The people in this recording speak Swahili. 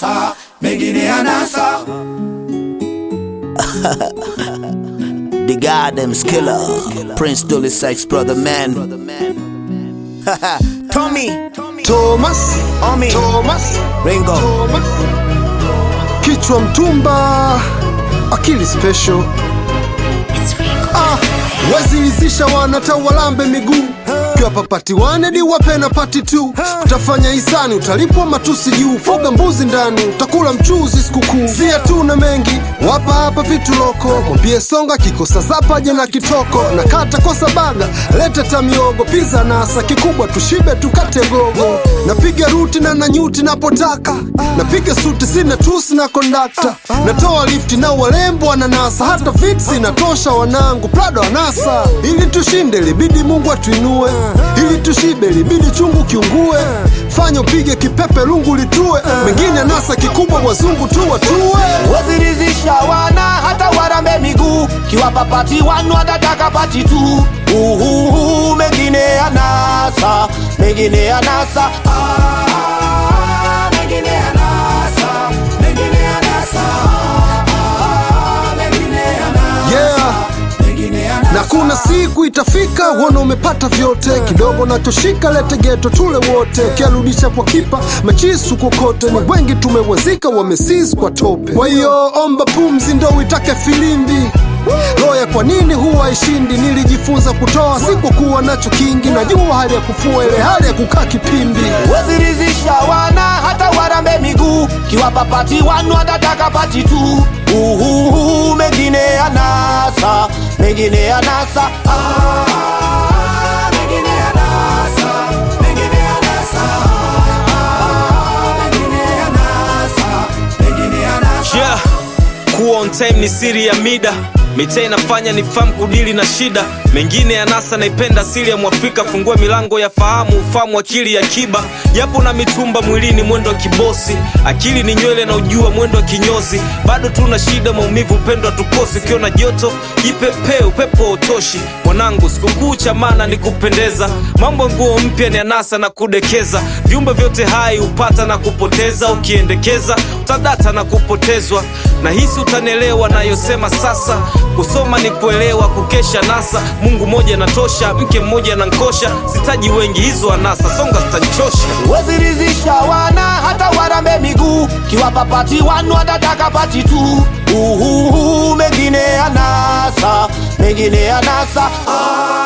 anasa, mengine anasa. The goddamn skiller. Prince Dully Sykes, brother man. Tommy. Thomas, Omi. Thomas, Ringo. Thomas. Kichwa mtumba, akili special. Ah, wazilizisha wanata walambe miguu kiwa papati wane di wape na pati tu utafanya hisani utalipwa matusi juu fuga mbuzi ndani utakula mchuzi sikukuu si hatuna mengi wapa hapa vitu loko mwambie songa kikosa zapaje na kitoko na kata kosa baga lete tamiogo piza nasa kikubwa tushibe tukate gogo napiga ruti na nanyuti napotaka napiga suti sina tusi na kondakta natoa lifti na walembo wananasa hata fitsi inatosha wanangu prado anasa ili tushinde libidi mungu atuinue ili tushibe libidi chungu kiungue fanya upige kipepe lungu litue mengine nasa kikubwa wazungu tu watue wazirizisha wana hata warambe miguu kiwapa pati wanu watataka pati tu uhuhu mengine anasa mengine anasa Ah, mengine anasa, mengine anasa. Ah, mengine anasa, yeah mengine anasa. na kuna siku itafika uona umepata vyote kidogo nachoshika lete geto tule wote kiarudisha kwa kipa machisu kokote ni wengi tumewazika wamesis kwa tope kwa hiyo omba pumzi ndo uitake filimbi loya kwa nini huwa ishindi nilijifunza kutoa sikukuwa nacho kingi najua hali ya kufua ile hali ya kukaa kipimbi wazirizisha wana hata warambe miguu kiwapa pati wanu watataka pati tu uhuhu mengine anasa mengine anasa Ah, mengine anasa, mengine anasa. Ah, mengine anasa, mengine anasa. yeah. kuwa on time ni siri ya mida mitaa inafanya ni famu kudili na shida mengine ya nasa naipenda asili ya mwafrika fungue milango ya fahamu ufahamu akili ya kiba yapo na mitumba mwilini mwendo wa kibosi akili ni nywele na ujua mwendo wa kinyozi bado tuna shida maumivu upendo tukosi ukiwa na joto jipepee upepo wa utoshi mwanangu sikukuu cha maana ni kupendeza mambo ya nguo mpya ni anasa na kudekeza viumbe vyote hai hupata na kupoteza ukiendekeza utadata na kupotezwa na hisi utanielewa nayosema sasa kusoma ni kuelewa kukesha nasa mungu mmoja natosha mke mmoja nankosha sitaji wengi hizo anasa songa zitanchosha wazirizisha wana hata warambe miguu kiwapa pati wanu watataka pati tu uhuhu mengine anasa mengine anasa ah,